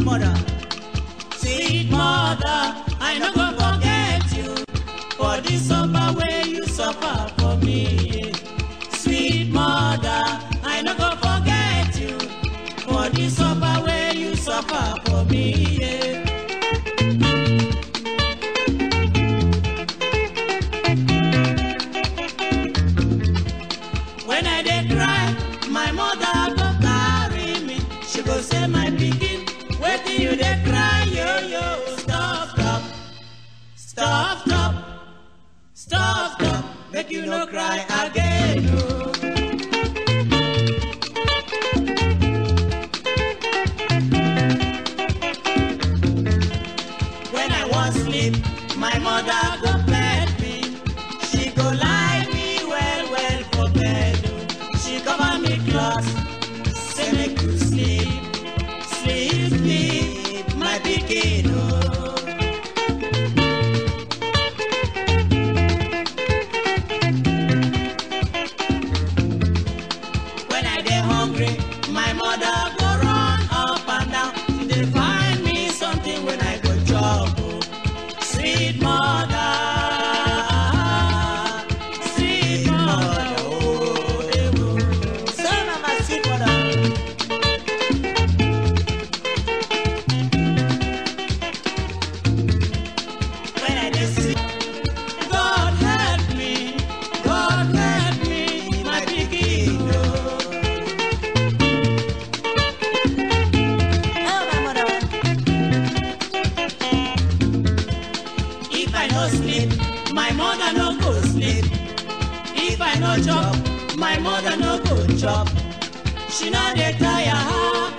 mother. Sweet mother, I no go forget you for the suffer wey you suffer for me. Sweet mother, I no go forget you for the suffer wey you suffer for me. Yeah. When I dey cry, my mother go carry me. She go say, my pikin, wetin you dey cry, yo yo. Stop, stop, stop, stop, stop, stop. Make you no cry again, oh. When I wan sleep, my mother go bed me. She go lie me well well for bed. oh. She cover me cloth, say make you sleep, sleep, sleep, my pikin. Oh. When I dey hungry, my mother go run up and down. She dey find me something when I go chop. oh. Sweet mother, sweet mother, oh, eh, oh. So na my sweet mother. When I dey sick, God help me, God help me, my pikin. oh. Oh, my mother. If I no sleep, my mother no go sleep. If I no chop, my mother no go chop. She no dey tire,